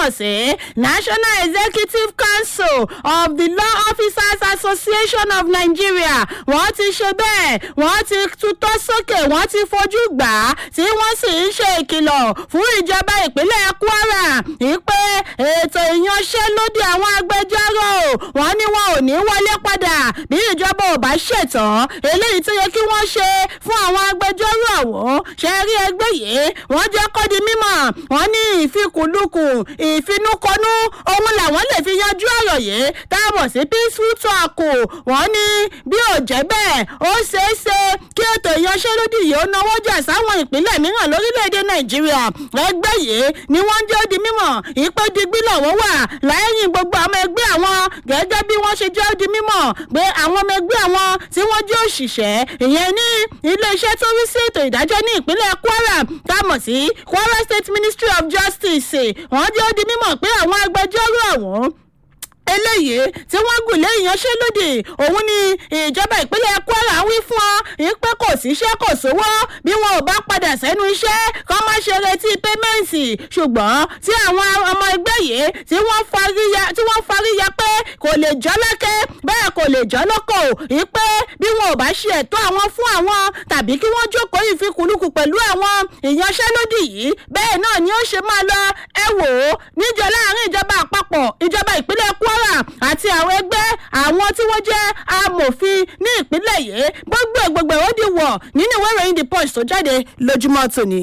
mọ̀ sí national executive council of the law officers association of nigeria wọ́n ti ṣe bẹ́ẹ̀ wọ́n ti tutọ́ sókè wọ́n ti fojú gbà á tí wọ́n sì ń ṣe ìkìlọ̀ fún ìjọba ìpínlẹ̀ kwara ìpè ètò ìyanṣẹ́lódì àwọn agbẹjọ́rò wọ́n ní wọn ò ní wọlé padà bí ìjọba ò bá ṣètàn eléyìí tó yẹ kí wọ́n ṣe fún àwọn agbẹjọ́rò ọ̀hún ṣe rí ẹgbẹ́ yìí wọ́n jẹ́ kó di mímọ̀ wọ́n ní ìfikùnlukùn ìfinúkọnú ohun làwọn lè fi yanjú ọ̀rọ̀ yìí táàbọ̀ sí peaceful talk wọ́n ní bí ò jẹ́ bẹ́ẹ̀ ó ṣeé ṣe kí ètò ìyanṣẹ́lódì yìí ó náwó jà sáwọn ìpínlẹ̀ mìíràn lórílẹ̀‐èdè nàìjíríà ẹgbẹ́ yìí ni wọ́n jẹ́ ó di mímọ̀ ìpè digbí lọ́wọ́ wà lẹ́yìn gbogbo àwọn ẹgbẹ́ àwọn gẹ́gẹ́ bí wọ́n ṣe jẹ́ ó di mímọ̀ pé àwọn ọmọ ẹgbẹ́ àwọn tí wọ́n jẹ́ òṣìṣẹ́ ìyẹn ní iléeṣẹ́ tó rí sí ètò ìdájọ́ ní ìpínlẹ̀ kwara támọ̀ sí kwara state ministry of justice wọ́n jẹ́ ó di mímọ̀ pé àwọn agbẹjọ́rò ọ̀hún eléyìí tí wọ́n gùn lé ìyanṣẹ́lódì òun ni ìjọba ìpínlẹ̀ kwara wí fún ọ ìpè kò síṣẹ́ kò sówó bí wọn ò bá padà sẹ́nu iṣẹ́ kọ́ má ṣe retí pẹ́mẹ́ǹtì ṣùgbọ́n tí àwọn ọmọ ẹgbẹ́ yìí tí wọ́n farí ya pé kò lè jọ́ lẹ́kẹ́ bẹ́ẹ̀ kò lè jọ́ lọ́kọ̀ ìpè bí wọn ò bá ṣe ẹ̀tọ́ àwọn fún àwọn tàbí kí wọ́n jókòó ìfikùnlukù pẹ̀lú àwọn ìyanṣẹ́lódì yìí bẹ́ẹ̀ náà ni ó ṣe máa lọ ẹ wò ó níjọ láàrin ìjọba àpapọ̀ ìjọba ìpínlẹ̀ kwara kwara àti àwọn ẹgbẹ́ àwọn tí wọ́n jẹ́ amòfin ní ìpínlẹ̀ yìí gbogbo gbogbo ó di wọ̀ nínú ìwé ìròyìn the punch tó jáde lójúmọ́ tòní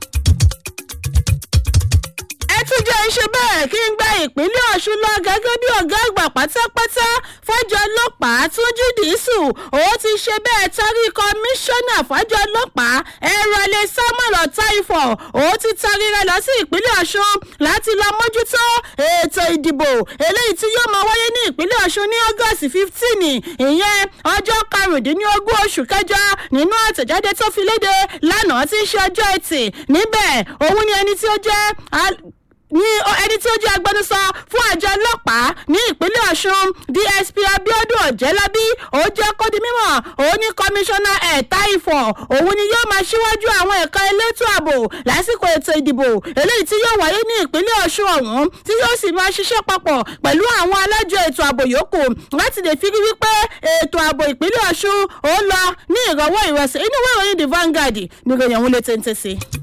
tún jẹ́ ṣe bẹ́ẹ̀ kí n gba ìpínlẹ̀ ọ̀ṣun lọ gẹ́gẹ́ bí ọ̀gá àgbà pátápátá fọ́jọ́ ọlọ́pàá túnjú dìísù ó ti ṣe bẹ́ẹ̀ tarí kọmíṣánná fọ́jọ́ ọlọ́pàá ẹ̀rọ̀lẹ̀ samuel ọ̀táìfọ̀ ó ti tarí rẹ̀ lọ sí ìpínlẹ̀ ọ̀ṣun láti lọ mójútó ètò ìdìbò eléyìí tí yóò máa wáyé ní ìpínlẹ̀ ọ̀ṣun ní august fifteen ìyẹn ọjọ́ karùndínlógún oṣù kẹjọ nínú àtẹ̀jáde tó fi léde lánàá tí ń ṣe ọjọ́ ẹtì níbẹ̀ òun ni ẹni tí ó jẹ́ ní ẹni tí ó jẹ́ agbẹnusọ fún àjọ ọlọ́pàá ní ìpínlẹ̀ ọ̀ṣun dsp abiodun ọ̀jẹ́lábí ó jẹ́ kó di mímọ̀ òun ní kọmíṣánná ẹ̀ta ìfọ̀ òun ni yóò máa ṣíwájú àwọn ẹ̀ka elétò ààbò lásìkò ètò ìdìbò eléyìí tí yóò wáyé ní ìpínlẹ̀ ọ̀ṣun ọ̀hún tí yóò sì máa ṣiṣẹ́ papọ̀ pẹ̀lú àwọn alájọ ètò ààbò yòókù láti lè fi rí wípé ètò ààbò ìpínlẹ̀ ọ̀ṣun ó lọ ní ìrọ̀wọ́ ìrọ̀sẹ̀ inú ìwé ìròyìn the vanguard ní ìròyìn ọ̀hún lè tẹ́ntẹ́ sí i.